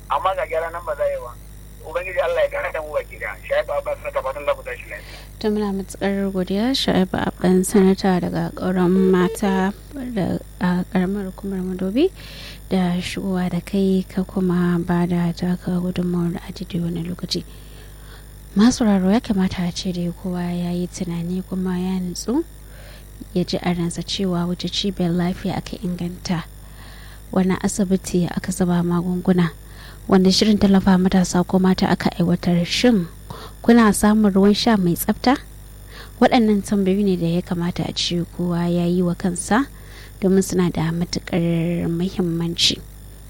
amma ga gyara nan ba za yi ba ubangiji Allah ya gane da mu baki da shayi ba ba sanata fatan da ku tashi lafiya ta muna matukar godiya sha'ibu abban sanata daga ƙauran mata da a ƙaramar hukumar madobi da shigowa da kai ka kuma ba da taka gudunmawar a daidai wani lokaci masu raro ya kamata a ce da kowa ya yi tunani kuma ya nutsu ya ji a ransa cewa wuce cibiyar lafiya aka inganta wani asibiti aka zaba magunguna wanda shirin tallafa matasa ko mata aka aiwatar shin kuna samun ruwan sha mai tsafta waɗannan tambayoyi ne da ya kamata a ce kowa ya yi wa kansa domin suna da matuƙar muhimmanci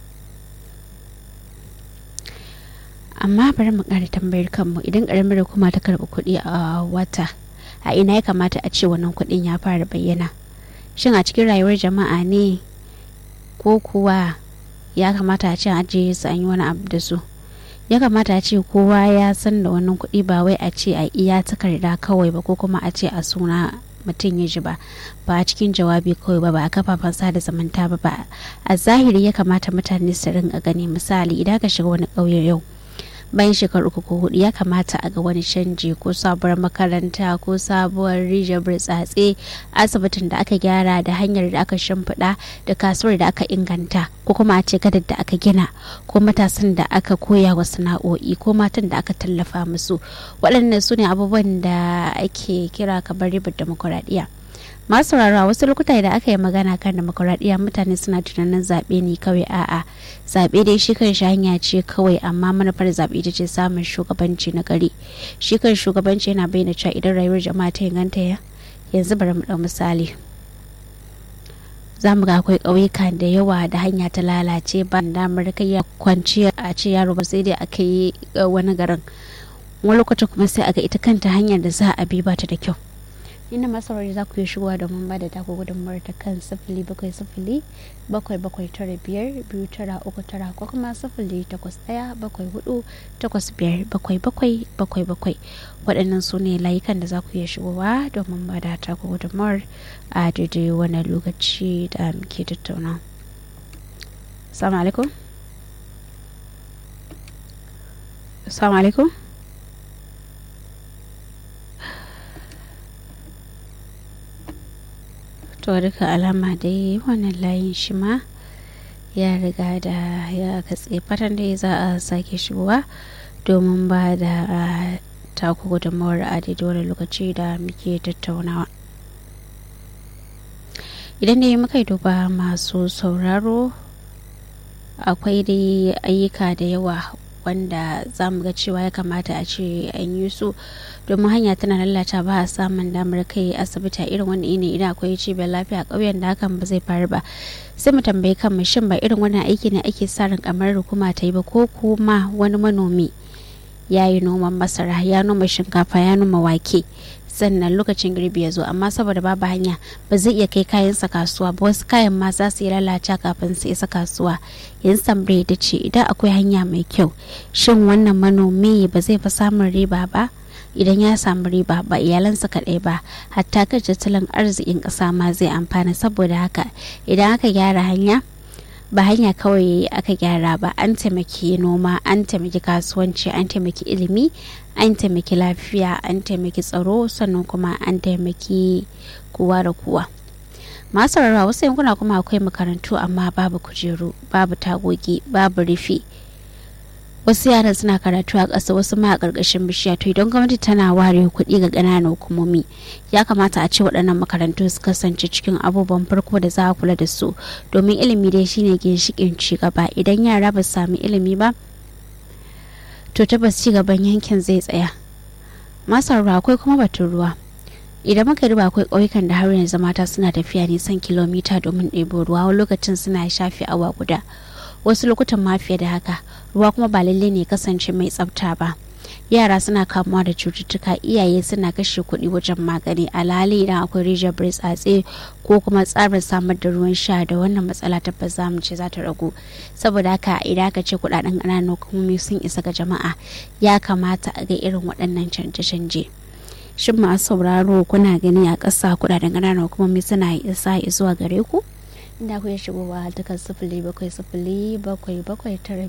amma bari mu ƙara tambayar kanmu idan ƙaramar hukuma ta karɓi kuɗi a wata a ina ya kamata a ce wannan kuɗin ya fara bayyana shin a cikin rayuwar jama'a ne ko kuwa ya kamata a ce an ajiye su an yi wani abu da su ya kamata a ce kowa ya san da wannan kuɗi ba wai a ce a iya takarda kawai ba ko kuma a ce a suna mutum ya ji ba ba a cikin jawabi kawai ba ba a kafafen sada zamanta ba ba a zahiri ya kamata mutane su rinka gani misali idan ka shiga wani ƙauye yau bayan shekaru uku ko hudu ya kamata a ga wani canji ko sabuwar makaranta ko sabuwar rijiyar burtsatse asibitin da aka gyara da hanyar da aka shimfiɗa da kasuwar da aka inganta ko kuma a ce gadar da aka gina ko matasan da aka koya wa sana'o'i ko matan da aka tallafa musu waɗannan su ne abubuwan da ake kira kamar ribar demokuraɗiyya masu sauraro wasu lokuta da aka yi magana kan demokuraɗiyya mutane suna tunanin zaɓe ne kawai a'a zaɓe dai shi kan shi hanya ce kawai amma manufar zaɓe ita ce samun shugabanci na gari shi kan shugabanci yana bayyana cewa idan rayuwar jama'a ta inganta ya yanzu bari mu ɗau misali za mu ga akwai ƙauyuka da yawa da hanya ta lalace ba damar kai kwanciya a ce yaro ba sai dai aka yi wani garin wani lokacin kuma sai a ga ita kanta hanyar da za a bi ba ta da kyau inda masaurari za ku yi shigowa domin ba da taku gudunmawar ta kan sifili bakwai sifili bakwai bakwai tara biyar biyu tara uku tara ko kuma sifili takwas ɗaya bakwai hudu takwas biyar bakwai bakwai bakwai bakwai waɗannan su ne layukan da za ku iya shigowa domin ba da taku gudunmawar a daidai wani lokaci da muke tattauna. Assalamu alaikum. Assalamu alaikum. to duka alama dai wannan layin shi ma ya riga da ya katse fatan dai za a sake shigowa domin ba da taku gudunmawar a daidai wani lokaci da muke tattaunawa idan dai muka yi duba masu sauraro akwai dai ayyuka da yawa wanda za mu ga cewa ya kamata a ce an yi su domin hanya tana lalata ba a samun damar kai asibiti a irin wani ne idan akwai cibiyar lafiya a ƙauyen da hakan ba zai faru ba sai mu tambayi kan shin ba irin wannan aiki ne ake sa ran kamar hukuma ta yi ba ko kuma wani manomi ya yi noman masara ya noma shinkafa ya noma wake sannan lokacin girbi ya zo amma saboda babu hanya ba zai iya kai kayansa kasuwa ba wasu kayan ma za su yi lalace kafin su isa kasuwa yanzu tambaye da ce idan akwai hanya mai kyau shin wannan manomi ba zai fi samun riba ba idan ya samu riba ba iyalansa kaɗai ba hatta kan tattalin arzikin ƙasa ma zai amfana saboda haka idan aka gyara hanya ba hanya kawai aka gyara ba an taimaki noma an taimaki kasuwanci an taimaki ilimi an taimaki lafiya an taimaki tsaro sannan kuma an taimaki kowa da kowa masu rarrawa wasu yankuna kuma akwai makarantu amma babu kujeru babu tagogi babu rufi wasu yaran suna karatu a ƙasa wasu ma a ƙarƙashin bishiya to idan gwamnati tana ware kuɗi ga ƙananan hukumomi ya kamata a ce waɗannan makarantu su kasance cikin abubuwan farko da za a kula da su domin ilimi dai shine ginshiƙin ci gaba idan yara ba su sami ilimi ba to tabbas ci gaban yankin zai tsaya masar ruwa akwai kuma batun ruwa idan muka duba akwai ƙauyukan da har yanzu mata suna tafiya nisan kilomita domin ɗebo ruwa wani lokacin suna shafe awa guda wasu lokutan ma fiye da haka ruwa kuma ba lalle ne kasance mai tsafta ba yara suna kamuwa da cututtuka iyaye suna kashe kuɗi wajen magani alhali idan akwai rijiyar burtsatse ko kuma tsarin samar da ruwan sha da wannan matsala tabbas za mu ce za ta ragu saboda haka idan aka ce kuɗaɗen ƙananan hukumomi sun isa ga jama'a ya kamata a ga irin waɗannan canje-canje shin masu sauraro kuna gani a ƙasa kuɗaɗen ƙananan hukumomi suna isa zuwa gare ku inda ku ya shigowa ta kan sifili bakwai sifili bakwai bakwai tara